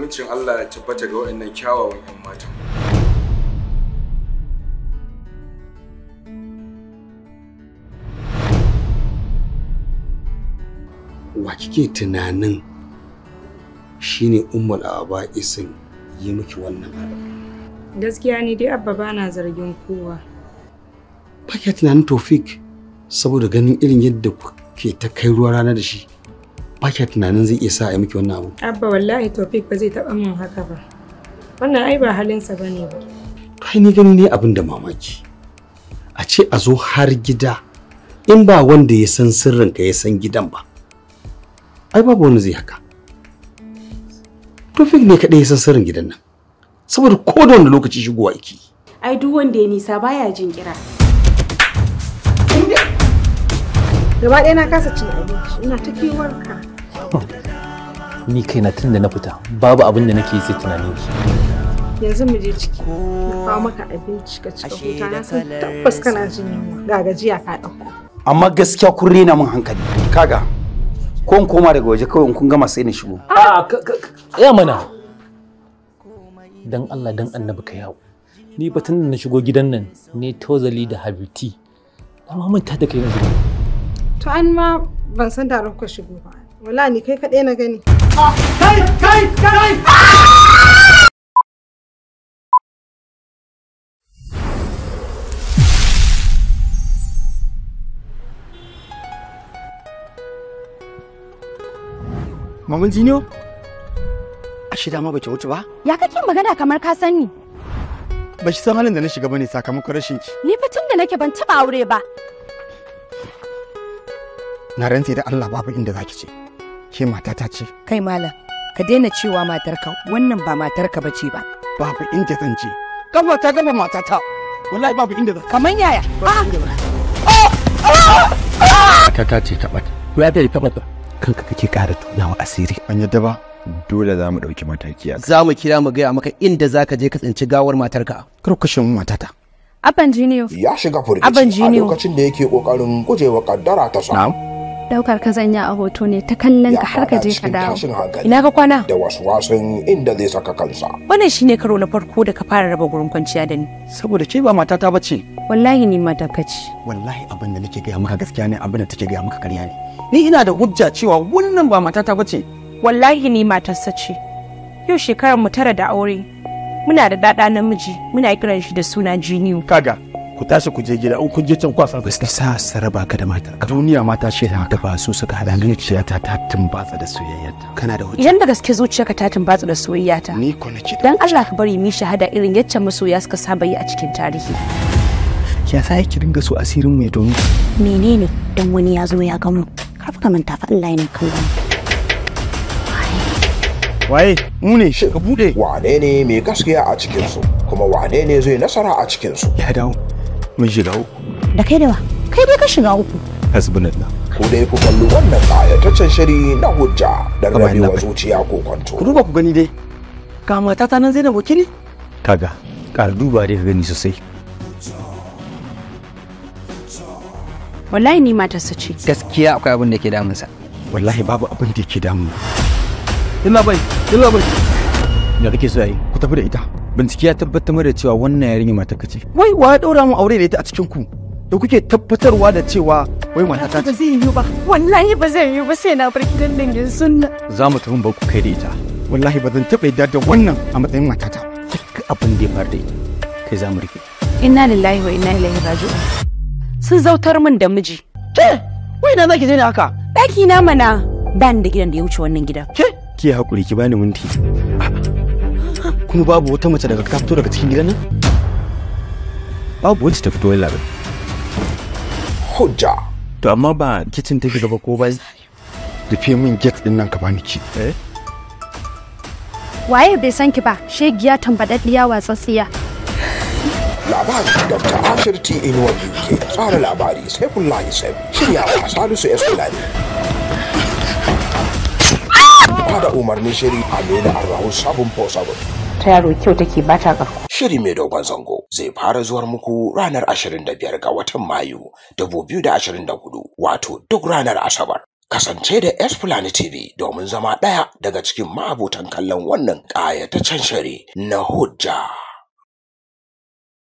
Amincin Allah ya tabbata ga waɗannan kyawawan 'yan matan. wa kike tunanin shine ummul aba'isin yi miki wannan abu Gaskiya ni dai abba bana zargin kowa. ba kya tunanin tofik saboda ganin irin yadda kuke ta kai ruwa rana da shi ba kya tunanin zai iya sa a yi miki wannan abu Abba wallahi Tofik ba zai taɓa min haka ba. Wannan ai ba halinsa ba ne ba. to ai ni gani ne abin da mamaki a ce a zo har gida in ba wanda ya san sirrinka ya san gidan ba ai babu wani zai haka tofik ne kaɗai ya san sirrin gidan nan saboda ko da wani lokaci shigowa yake yi. ai duk wanda ya nisa baya jin kira Gaba ɗaya na kasa cin abinci. Ina ta kewarka. ni kaina tun da na fita babu abin da nake yi sai tunanin ki Yanzu mu je ciki. Na kawo maka abinci ka cika huta na san tabbas kana jin yunwa. Ga gajiya ka ɗauko. amma gaskiya kun rena min hankali kaga ko in koma daga waje kawai in kun gama sai na shigo a ya mana dan Allah dan annabi ka yawo ni ba tun da na shigo gidan nan ne tozali da habiti na ma manta da kai na zuwa To an ma ban san da kuka shigo ba. Wala ni kai kaɗai na gani. kai kai kai Maman Jiniyo? A shida ma bace wuce ba? Ya kake magana kamar ka sani? Ba shi san halin da na shiga bane sakamakon rashin ki. Ni fa tun da nake ban taba aure ba. Na rantse da Allah babu inda zaki ce. Ke matata ce. Kai malam, ka daina cewa matarka wannan ba matarka bace ba. Babu inda zan je. Kafa ta gaba matata. Wallahi babu inda zan. Kaman yaya? Matata ce ta bata. ya bai rufe mata kanka kake ƙara tunawa asiri Ban yadda ba. dole za mu ɗauki mataki a za mu kira mu gaya maka inda za ka je ka tsinci gawar matarka Kar ku kashe mu matata. Abban Jiniyo, ya shiga Abin firgici a jiniyo. lokacin da yake kokarin gujewa kaddara ta sa daukar ka zanya a hoto ne ta kallon ya ka har ka fada je ka cikin dawo. tashin hankali Ina ka kwana? da wasu wasan inda zai saka kansa Wannan shine karo na farko da ka fara raba gurin kwanciya da ni. Saboda ke ba matata bace. Wallahi ni matarka ce. Wallahi abin da nake gaya maka gaskiya ne abin da take gaya maka ƙarya ne. Ni ina da hujja cewa wannan ba matata bace. Wallahi ni matarsa ce. Yau shekarar mu tara da aure. Muna da dada namiji, muna kiran shi da suna Jiniyo. Kaga, ku tashi ku je gida in kun je can kwasa. ba su sa su raba ka da matarka Duniya mata ce da da ba su suka hada ni zuciyata ta tumbatsa da soyayyarta. kana da hujja Idan da gaske zuciyarka ta tumbatsa da soyayyata. Ni ko nake da. Dan Allah ka bari mu yi shahada irin yacce masoya suka saba yi a cikin tarihi. ya sa ki dinga so asirin mu ya domin Menene dan wani ya zo ya gamu? Kar ka manta fa Allah ne kallon. Waye? Mu ne ka bude. wane ne mai gaskiya a cikinsu kuma wane ne zai nasara a cikinsu ya dawo mun shiga uku Da kai da wa? Kai dai ka shiga uku. hasbunallah ku dai ku kalli wannan ƙayataccen shiri na hujja don Kamar rabewa yadda- zuciya ko kwanto Ku duba ku gani dai. Ga matata nan Zainab wakili? kaga ƙara duba dai ka gani sosai Wallahi ni matarsa ce. gaskiya akwai abin da ke damunsa Wallahi babu abin da yake damu. illa bai illa bai da kake so yi Ku tafi da ita. bincike ya tabbatar da cewa wannan yarinya matarka ce Wai wa ya daura mu aure da ita a cikin ku? Da kuke tabbatarwa da cewa wai matata Ba ce. zai yiwu ba. Wallahi ba zai yiwu ba sai na bar gidan dangin sunna. za mu tafi ba ku kai da ita Wallahi ba zan taɓa yadda da wannan a matsayin matata. duk abin da ya faru da ita kai za mu rike Inna lillahi wa inna ilaihi raji'un. Sun zautar min da miji. Ke? Wai na zaki je ne haka? Ɗaki na mana. Ban da gidan da ya wuce wannan gidan. Ke? ki hakuri ki bani minti Kuma babu wata mace daga ka fito daga cikin gidan nan? babu wacce ta fito wani labari hujja to amma ba kicin take gaba ko bai Rufe min gate din nan ka bani ki. eh Waye bai san ki ba? Shegiya tambadaddiya watsatsiya. labari dr ashir t inuwa ke tsara labari sai kullahi sai shiryawa salisu s fulani ba da umarnin shiri amina arrahu sabon sabon ta yaro kyau take ba ta ƙarko shiri mai dogon zango zai fara zuwar muku ranar 25 ga watan mayu 2024 wato duk ranar asabar Kasance da Esplanade TV domin zama ɗaya daga cikin ma'abotan kallon wannan ƙayataccen shiri na hujja.